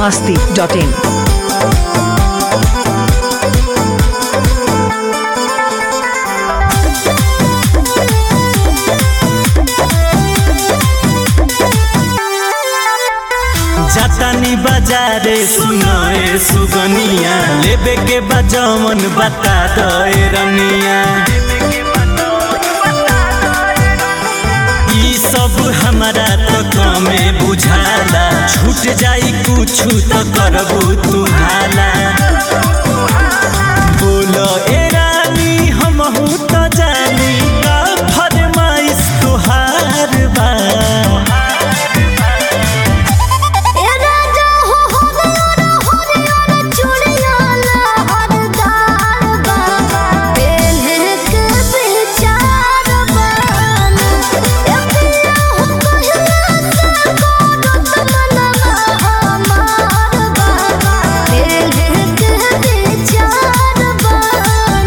masti.in. जातानी बाजारे सुनए सुगनिया लेबे के बजमन बता दए रनिया ई सब हमारा तो कमे बुझाला छूट जाई कुछ तो करबू तू हाला बोलो ए रानी हमहू तो जानी का फरमाइश तुहार बा ए राजा हो हरियर हरियर चूड़िया लहरदार बा पेन्हे के विचार बन ए पिया हो कहिया से करत मनवा हमार बा पेन्हे के विचार बन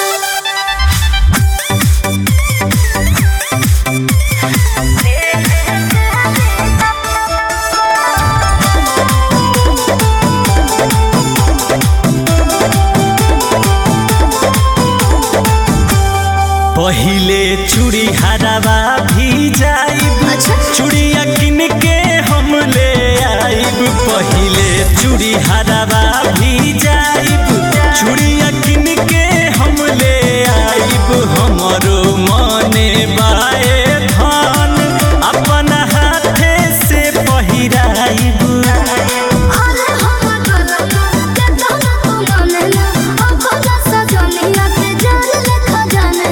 पहिले चूड़ी हरावा भी जाइब अच्छा। चूड़िया किन के हम ले आइब पहिले चूड़ी हरावा भी जाइब चूड़िया किन के हम ले आइब हमरो मने बाए धन अपन हाथे से पहिराइब अरे हम गलना के तोना तू मानेला अब खोजा सजनिया के जान लेखा जाने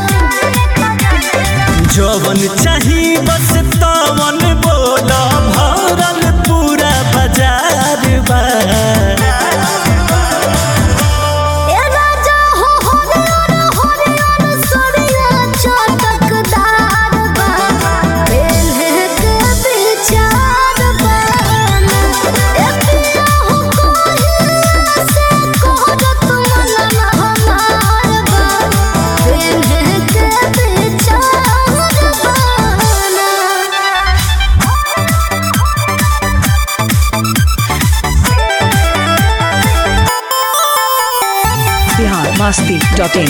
जवन चाही बस तवन बोल भरल पूरा बाजार बा ए राजा हो हरियर हरियर सरिया चटकदार बा पेन्हे के विचार बन ए पिया हो कहिया से करत मनवा हमार बा पेन्हे के विचार बन Bihar masti.in.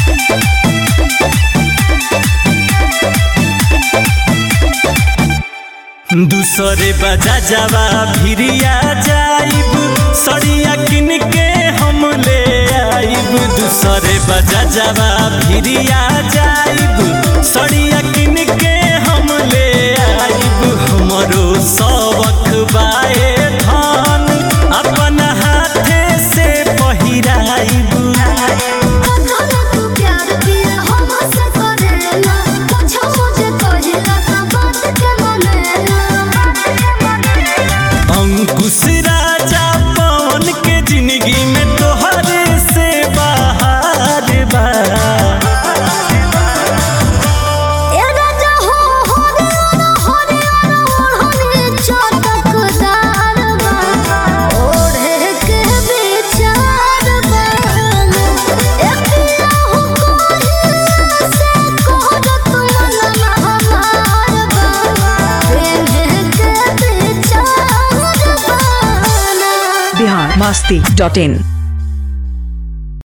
दूसरे बजा जावा भिरिया जाइब सड़िया किन के हम ले आइब दूसरे बजा जावा भिरिया जाइब सड़िया किन के हम ले आइब हमरो सबक बाए धन अपन हाथे से पहिराइब कथन तू प्यार दिया हमसे करेला कुछ मुझे कहिला त बात के मनेला अंकुश राजा पवन के जिंदगी में तोहरे से बाहर बा ए राजा हो हरियर हरियर ओढ़नी चटकदार बा ओढ़े के विचार बन ए पिया हो कहिया से करत मनवा हमार बा पेन्हे के विचार बन Bihar masti.in.